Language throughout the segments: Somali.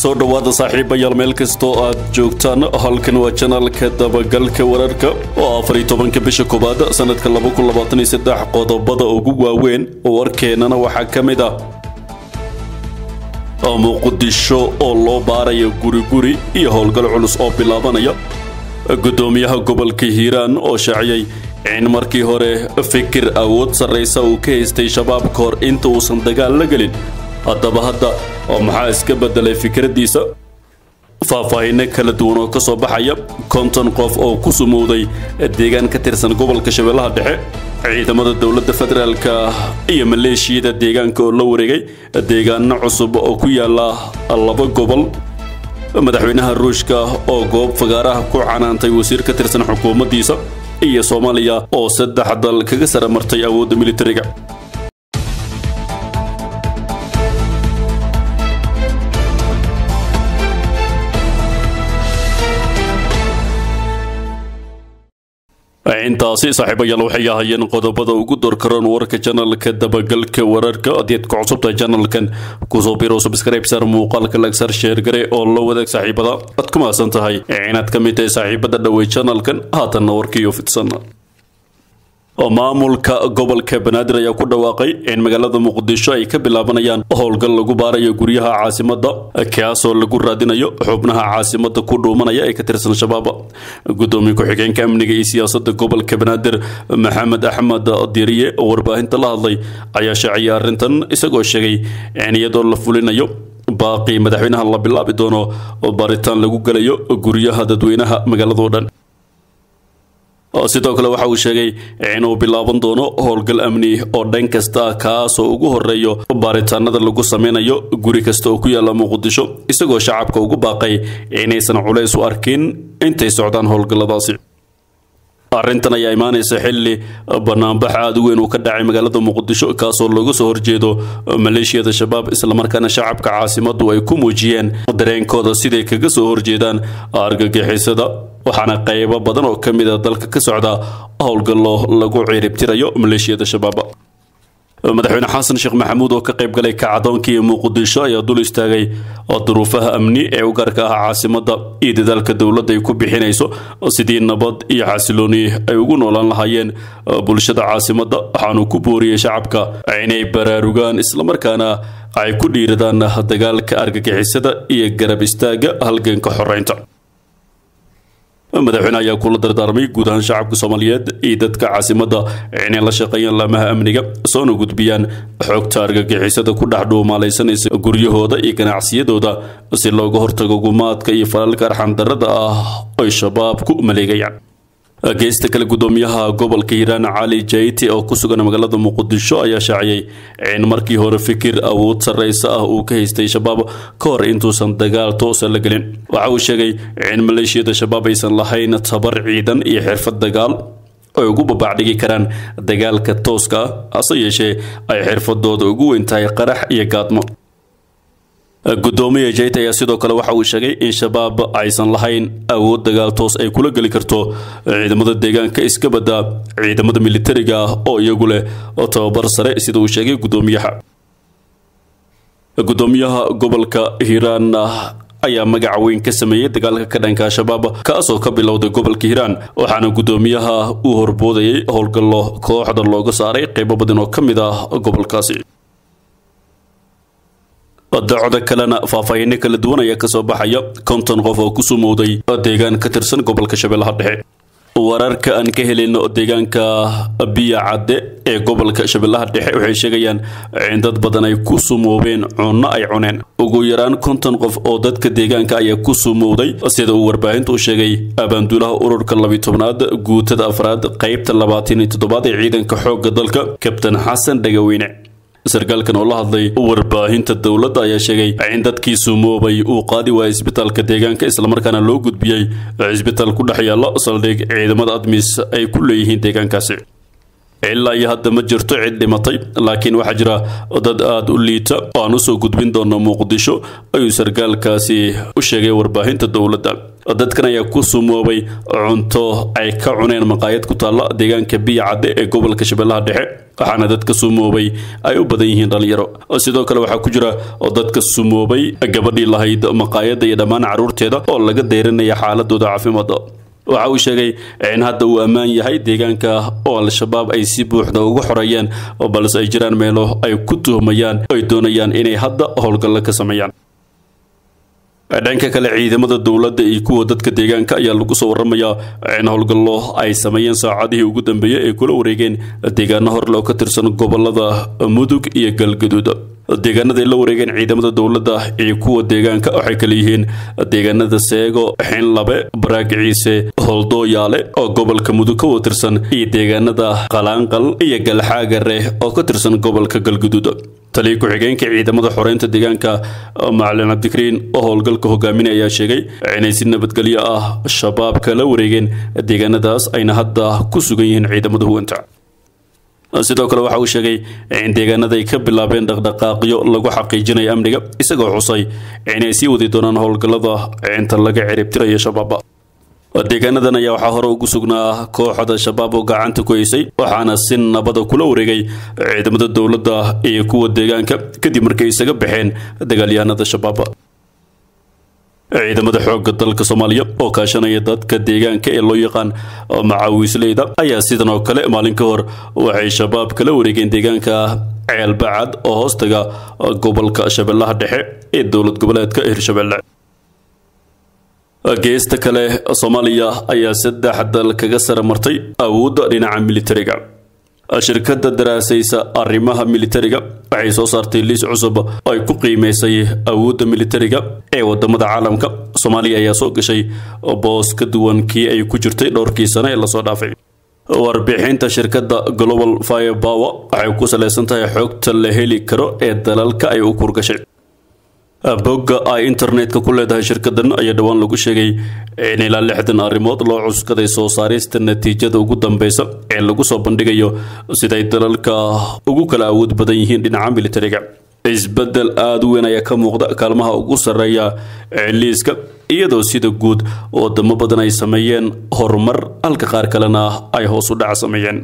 soo dhowaada saaxiibayaal meel kastoo aad joogtaan halkan waa janalka dabagalka wararka oo afar iyo tobanka bisha koowaad sanadka laba kun labaatan iyo saddex qodobada ugu waaweyn warkeennana waxaa ka mid ah muqdisho oo loo baaraya guri guri iyo howlgal culus oo bilaabanaya guddoomiyaha gobolka hiiraan oo shaaciyey in markii hore fikir awood sarraysa uu ka haystay shabaab ka hor inta uusan dagaal la gelin haddaba hadda oo maxaa iska beddelay fikraddiisa faahfaahinno kala duwan oo ka soo baxaya konton qof oo ku sumowday deegaan ka tirsan gobolka shabeellaha dhexe ciidamada dowladda federaalka iyo maleeshiyada deegaanka oo la wareegay deegaano cusub oo ku yaala laba gobol madaxweynaha ruushka oo goob fagaaraha ku canaantay wasiir ka tirsan xukuumaddiisa iyo soomaaliya oo saddex dal kaga sara martay awoodda militariga intaasi saaxiibayaal waxay ahaayeen qodobada ugu doorkaroon warka janalka dabagalka wararka adeed ku cusubta janalkan kusoo biro subscribe sar muuqaalka lagsar sheergare oo la wadaag saaxiibada aad ku mahadsan tahay inaad ka mid tahay saaxiibada dhawey janalkan haatanna warkiiyo fidsan maamulka gobolka banaadir ayaa ku dhawaaqay in magaalada muqdisho ay ka bilaabanayaan howlgal lagu baarayo guryaha caasimada kaasoo lagu raadinayo xubnaha caasimada ku dhuumanaya ee ka tirsan shabaab gudoomiye ku-xigeenka amniga iyo siyaasada gobolka banaadir maxamed axmed diriye oo warbaahinta la hadlay ayaa shaaciyay arrintan isagoo sheegay in iyadoo la fulinayo baaqii madaxweynaha la bilaabi doono baaritaan lagu gelayo guryaha dadweynaha magaaladao dhan sidoo kale waxa uu sheegay inuu bilaaban doono howlgal amni oo dhan kasta kaasoo ugu horeeyo baaritaanada lagu sameynayo guri kasta oo ku yaala muqdisho isagoo shacabka ugu baaqay inaysan culays u arkin intay socdaan howlgalladaasi arrintan ayaa imaanaysa xilli banaanbax aada u weyn uu ka dhacay magaalada muqdisho kaasoo looga soo horjeedo maleeshiyada shabaab islamarkaana shacabka caasimadu ay ku muujiyeen dareenkooda siday kaga soo horjeedaan argagixisada waxaana qaybo badan oo ka mid a dalka ka socda howlgallo lagu ciiribtirayo maleeshiyada shabaab madaxweyne xasan sheekh maxamuud oo ka qayb galay kacdoonkii muqdisho ayaa dul istaagay duruufaha amni ee u gaarka ah caasimada iyo dadaalka dowladda ay ku bixinayso sidii nabad iyo xasilooni ay ugu noolaan lahaayeen bulshada caasimada waxaanuu ku booriyey shacabka inay baraarugaan islamarkaana ay ku dhiiradaan dagaalka argagixisada iyo garab istaaga halganka xoreynta madaxweyne ayaa kula dardaarmay guud ahaan shacabka soomaaliyeed iyo dadka caasimada inay la shaqeeyaan laamaha amniga soona gudbiyaan xogta argagixisada ku dhex dhuumaalaysanaysa guryahooda iyo ganacsiyadooda si looga hortago gumaadka iyo falalka arxandarada ah ay shabaab ku maleegayaan geesta kale gudoomiyaha gobolka hiiraan cali jayti oo ku sugan magaalada muqdisho ayaa shaaciyey in markii hore fikir awood sarraysa ah uu ka haystay shabaab ka hor intuusan dagaal toosa la gelin waxa uu sheegay in maleeshiyada shabaab aysan lahayn tabar ciidan iyo xirfad dagaal ay ugu babaacdhigi karaan dagaalka tooska ah hase yeeshee ay xirfadooda ugu weyn tahay qarax iyo gaadmo gudoomiya jayt ayaa sidoo kale waxa uu sheegay in shabaab aysan lahayn awood dagaal toos ay kula geli karto ciidamada deegaanka iska badda ciidamada militariga ah oo iyagu leh tababar sare sida uu sheegay gudoomiyaha gudoomiyaha gobolka hiiraan ayaa magaca weyn ka sameeyey dagaalka ka dhanka shabaab kaasoo ka bilowday gobolka hiiraan waxaana gudoomiyaha uu horboodayay howlgallo kooxda looga saaray qaybo badan oo ka mid ah gobolkaasi dacdo kalena faahfaahinno kala duwan ayaa kasoo baxaya konton qof oo ku sumowday deegaan ka tirsan gobolka shabeellaha dhexe wararka aan ka helin deegaanka biya cadde ee gobolka shabeellaha dhexe waxay sheegayaan in dad badan ay ku sumoobeen cunno ay cuneen ugu yaraan konton qof oo dadka deegaanka ayaa ku sumowday sida uu warbaahintu u sheegay abaanduulaha ururka labiy tobnaad guutada afraad qaybta labaatan iyo toddobaad ee ciidanka xoogga dalka kabtan xasan dhagaweyne sarkaalkan oo la hadlay warbaahinta dowladda ayaa sheegay in dadkii sumoobay uu qaadi waayay isbitaalka deegaanka islamarkaana loo gudbiyey cisbitaal ku dhex yaalla saldhig ciidamada admis ay ku leeyihiin deegaankaasi ilaa iyo hadda ma jirto cid dhimatay laakiin waxaa jira dad aada u liita oo aan usoo gudbin doono muqdisho ayuu sarkaalkaasi u sheegay warbaahinta dowladda dadkan ayaa ku sumoobay cunto ay ka cuneen maqaayad ku taalla deegaanka biya cadde ee gobolka shabeellaha dhexe waxaana dadka sumoobay ay u badan yihiin dhalinyaro sidoo kale waxaa ku jira dadka sumoobay gabadhii lahayd maqaayadda iyo dhammaan carruurteeda oo laga deyranaya xaaladooda caafimaadda waxa uu sheegay in hadda uu ammaan yahay deegaanka oo al-shabaab ay si buuxda uga xoreeyeen balse ay jiraan meelo ay ku tuhmayaan ay doonayaan inay hadda howlgallo ka sameeyaan dhanka kale ciidamada dowladda iyo kuwa dadka deegaanka ayaa lagu soo waramayaa in howlgallo ay sameeyeen saacadihii ugu dambeeyey ay kula wareegeen deegaano horle oo ka tirsan gobolada mudug iyo galgaduud deegaanada ay la wareegeen ciidamada dowladda iyo kuwa deegaanka waxay kale yihiin deegaanada seego xinlabe baraag ciise holdooyaale oo gobolka mudug ka watirsan iyo deegaanada qalaanqal iyo galxaagare oo ka tirsan gobolka galgaduud taliya ku-xigeenka ciidamada xoreynta deegaanka macalin cabdikariin oo howlgalka hogaaminay ayaa sheegay inay si nabadgelyo ah shabaabka la wareegeen deegaanadaas ayna hadda ku sugan yihiin ciidamada huwanta sidoo kale waxa uu sheegay in deegaanada ay ka bilaabeen dhaqdhaqaaqyo lagu xaqiijinayo amniga isagoo xusay inay sii wadi doonaan howlgallada inta laga ciribtirayo shabaaba deegaanadan ayaa waxaa hore ugu sugnaa kooxda shabaab oo gacanta ku haysay waxaana si nabada kula wareegay ciidamada dowladda iyo kuwa deegaanka kadib markay isaga baxeen dagaalyahanada shabaab ciidamada xoogga dalka soomaaliya oo kaashanaya dadka deegaanka ee loo yaqaan macaawiisleyda ayaa sidan oo kale maalin ka hor waxay shabaab kala wareegeen deegaanka ceelbacad oo hoostaga gobolka shabeellaha dhexe ee dowlad goboleedka hirshabelle geesta kale soomaaliya ayaa saddex dal kaga sara martay awoodda dhinaca militariga shirkadda daraasaysa arrimaha militariga waxay soo saartay liis cusub oo ay ku qiimaysay awoodda militariga ee wadamada caalamka soomaaliya ayaa soo gashay boos ka duwan kii ay ku jirtay dhowrkii sano ee lasoo dhaafay warbixinta shirkadda global fire power waxay ku salaysan tahay xogta la heli karo ee dalalka ay u kurgashay bogga ay internetka ku leedahay shirkadan ayaa dhowaan lagu sheegay in ilaa lixdan arrimood loo cuskaday soo saarista natiijada ugu dambeysa ee lagu soo bandhigayo siday dalalka ugu kala awood badan yihiin dhinaca militariga isbedel aada u weyn ayaa ka muuqda kaalmaha ugu sarreeya liiska iyadoo sida guud wadamo badan ay sameeyeen horumar halka qaar kalena ay hoos u dhac sameeyeen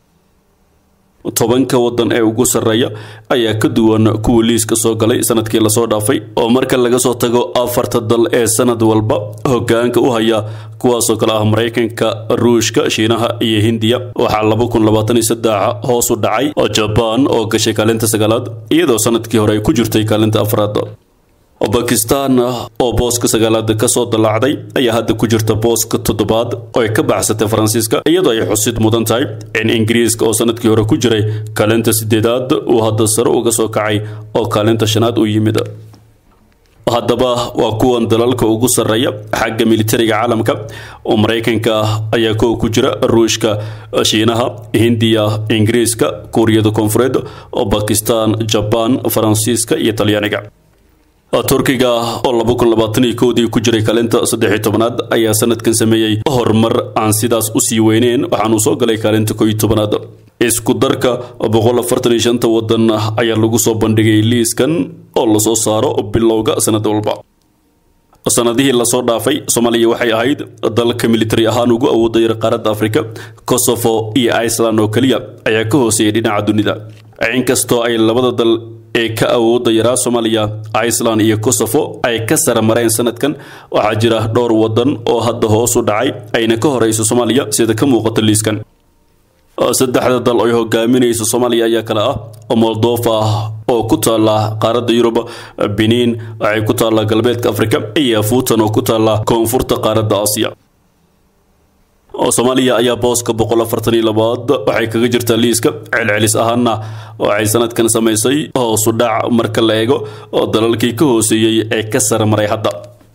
tobanka wadan ee ugu sarreeya ayaa ka duwan kuwa liiska soo galay sanadkii lasoo dhaafay oo marka laga soo tago afarta dal ee sanad walba hogaanka u haya kuwaasoo kale ah maraykanka ruushka shiinaha iyo hindiya waxaa laba kun labaatan iyo saddex hoos u dhacay jabaan oo gashay kaalinta sagaalaad iyadoo sanadkii hore ay ku jirtay kaalinta afraad bakistan oo booska sagaalaad kasoo dalaacday ayaa hadda ku jirta booska toddobaad oo ay ka baxsatay faransiiska iyadoo ay xusid mudan tahay in ingiriiska oo sanadkii hore ku jiray kaalinta sideedaad uu hadda sare uga soo kacay oo kaalinta shanaad u yimid haddaba waa kuwan dalalka ugu sarreeya xagga militariga caalamka oo maraykanka ayaa kow ku jira ruushka shiinaha hindiya ingiriiska kuuriyada koonfureed oo bakistan jabaan faransiiska iyo talyaaniga turkiga oo laba kun labaatan iyo kowdii ku jiray kaalinta saddex tobanaad ayaa sanadkan sameeyey horumar aan sidaas usii weyneen waxaanuu soo galay kaalinta koo iyo tobanaad isku darka boqol afartan iyo shanta wadan ayaa lagu soo bandhigay liiskan oo lasoo saaro bilowga sanad walba sanadihii lasoo dhaafay soomaaliya waxay ahayd dalka militari ahaan ugu awooda yar qaaradda afrika kosovo iyo iceland oo keliya ayaa ka hooseeyay dhinaca dunida inkastoo ay labada dal ee ka awooda yaraa soomaaliya iceland iyo kosovo ay ka sara mareen sanadkan waxaa jira dhowr wadan oo hadda hoos u dhacay ayna ka horeyso soomaaliya sida ka muuqata liiskan saddexda dal ay hogaaminayso soomaaliya ayaa kale ah moldova oo ku taala qaaradda yurub benin waxay ku taallaa galbeedka afrika iyo fuutan oo ku taalla koonfurta qaaradda aasiya soomaaliya ayaa booska boqol afartan iyo labaad waxay kaga jirtaa liiska celcelis ahaana waxay sanadkan samaysay hoosu dhac marka la eego oo dalalkii ka hooseeyey ee ka sara maray hadda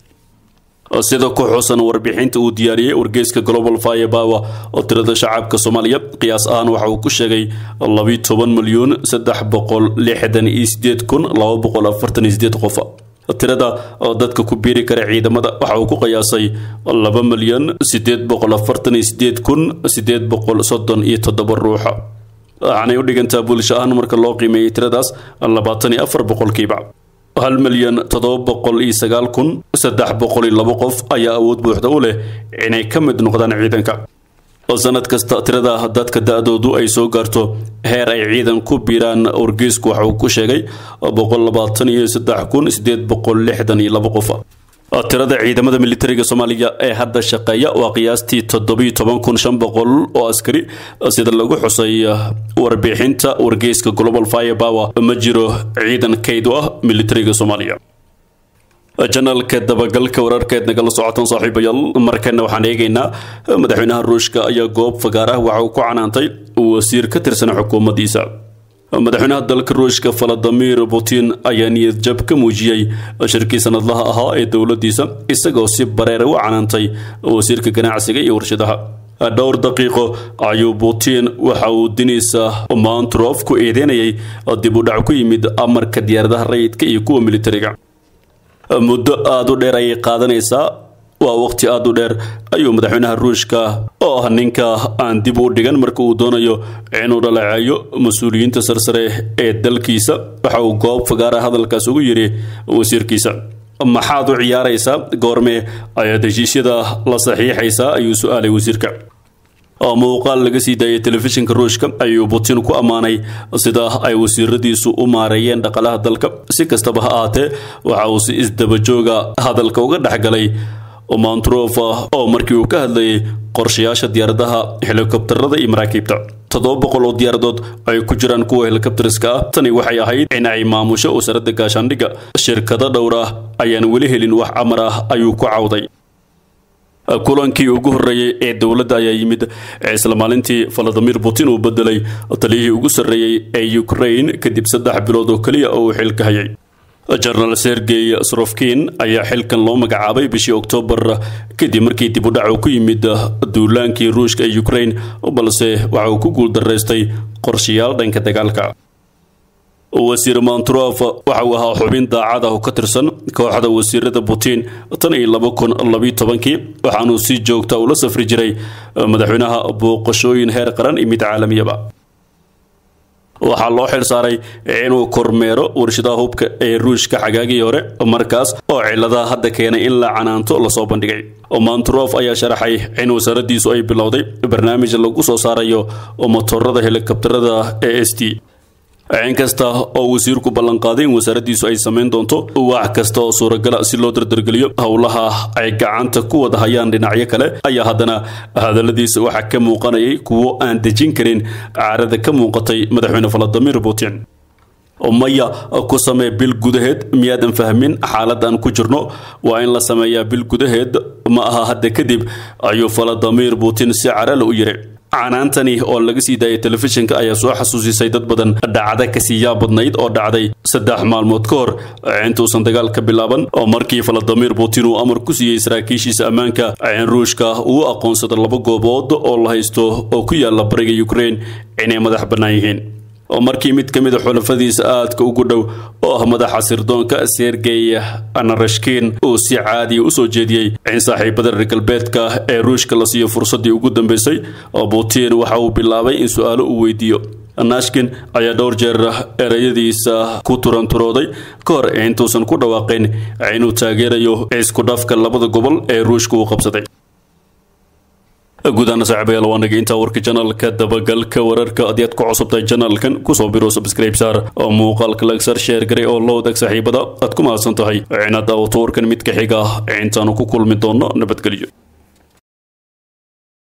sida ku xusan warbixinta uu diyaariyey wargeyska global fire power oo tirada shacabka soomaaliya qiyaas ahaan waxa uu ku sheegay labi toban milyuun saddex boqol lixdan iyo sideed kun laba boqol afartan iyo sideed qof tirada oo dadka ku biiri kara ciidamada waxa uu ku qiyaasay laba milyan sideed boqol afartan iyo sideed kun sideed boqol soddon iyo toddoba ruuxa waxaanay u dhigantaa bulsho ahaan marka loo qiimeeyey tiradaas labaatan iyo afar boqolkiiba hal milyan toddoba boqol iyo sagaal kun saddex boqol iyo labo qof ayaa awood buuxda u leh inay ka mid noqdaan ciidanka sanad kasta tirada dadka da-doodu ay soo gaarto heer ay ciidan ku biiraan wargeysku waxa uu ku sheegay boqol labaatan iyo saddex kun sideed boqol lixdan iyo labo qof tirada ciidamada militariga soomaaliya ee hadda shaqeeya waa qiyaastii toddobiyo toban kun shan boqol oo askari sida lagu xusay warbixinta wargeyska global fire power ma jiro ciidan kayd u ah militariga soomaaliya janaalka dabagalka wararkeed nagala socotan saaxiibayaal markana waxaan eegaynaa madaxweynaha ruushka ayaa goob fagaar ah waxa uu ku canaantay wasiir ka tirsan xukuumaddiisa madaxweynaha dalka ruushka valadimir putin ayaa niyad jab ka muujiyey shirkii sanadlaha ahaa ee dowladdiisa isagoo si bareera u canaantay wasiirka ganacsiga iyo warshadaha dhowr daqiiqo ayuu putin waxa uu diniisa mantrof ku eedeynayay dib u dhac ku yimid amarka diyaaradaha rayidka iyo kuwa militariga muddo aada u dheer ayay qaadanaysaa waa waqti aada u dheer ayuu madaxweynaha ruushka oo ah ninka aan dib u dhigan marka uu doonayo inuu dhaleeceeyo mas-uuliyiinta sarsare ee dalkiisa waxa uu goob fagaara hadalkaas ugu yidhi wasiirkiisa maxaad u ciyaaraysaa goorme ayaad heshiisyada la saxiixaysaa ayuu su-aalay wasiirka muuqaal laga sii daayay telefishinka ruushka ayuu putin ku ammaanay sida ay wasiiradiisu u maareeyeen dhaqalaha dalka si kastaba ha ahaatee waxa uu si isdabajooga hadalka uga dhexgalay mantrof oo markii uu ka hadlayay qorshayaasha diyaaradaha helikobtarada iyo maraakiibta toddoba boqol oo diyaaradood ay ku jiraan kuwa helikobteriska ah tani waxay ahayd in ay maamusho wasaaradda gaashaandhigga shirkado dhowr ah ayaan weli helin wax amar ah ayuu ku cawday kulankii ugu horreeyey ee dowladda ayaa yimid isla maalintii valadimir putin uu bedelay taliyihii ugu sarreeyey ee ukraine kadib saddex bilood oo keliya oo uu xilka hayay jenaraal sergey srofkin ayaa xilkan loo magacaabay bishii oktoobar kadib markii dib u dhac uu ku yimid duulaankii ruushka ee ukraine balse waxa uu ku guuldaraystay qorshayaal dhanka dagaalka wasiir mantrof waxa uu ahaa xubin daacad ah oo ka tirsan kooxda wasiirada putin tan iyo laba kun labiyo tobankii waxaanuu si joogta ula safri jiray madaxweynaha booqashooyin heer qaran iyo mid caalamiyaba waxaa loo xil saaray inuu kormeero warshadaha hubka ee ruushka xagaagii hore markaas oo ciladaha hadda keenay in la canaanto lasoo bandhigay mantrof ayaa sharaxay in wasaaraddiisu ay bilowday barnaamij lagu soo saarayo motorada helikobtarada e s t inkasta oo wasiirku ballanqaaday in wasaaraddiisu ay samayn doonto wax kasta oo suuragala si loo dardargeliyo howlaha ay gacanta ku wada hayaan dhinacyo kale ayaa haddana hadalladiisa waxaa ka muuqanayay kuwo aan dejin karin caarada ka muuqatay madaxweyne valadimir putin maya ku samee bil gudaheed miyaadan fahmin xaaladan ku jirno waa in la sameeyaa bil gudaheed ma aha hadda kadib ayuu valadimir putin si carale u yiri canaantani oo laga sii daayay telefishinka ayaa soo xasuusisay dad badan dhacda kasii yaab badnayd oo dhacday saddex maalmood ka hor intuusan dagaal ka bilaaban oo markii valadimir putin uu amar ku siiyey saraakiishiisa ammaanka in ruushka uu aqoonsado laba goobood oo la haysto oo ku yaala bariga ukraine inay madax bannaan yihiin oo markii mid ka mid a xulafadiisa aadka ugu dhow oo ah madaxa sirdoonka sergey anarashkin uu si caadiya usoo jeediyey in saaxiibada reer galbeedka ee ruushka la siiyo fursaddii ugu dambeysay oo putin waxa uu bilaabay in su-aalo uu weydiiyo nashkin ayaa dhowr jeer ereyadiisa ku turanturooday ka hor intuusan ku dhawaaqayn inuu taageerayo isku dhafka labada gobol ee ruushka uu qabsaday gudaana saaxiibayaal waa naga intaa warka janaalka dabagalka wararka haddii aad ku cusubtahay janaalkan kusoo biro subscribe saar oo muuqaalka lagsar sheer garay oo la wadaag saaxiibada aad ku mahadsan tahay inaad daawato warkan mid ka xiga intaanu ku kulmi doono nabadgelyo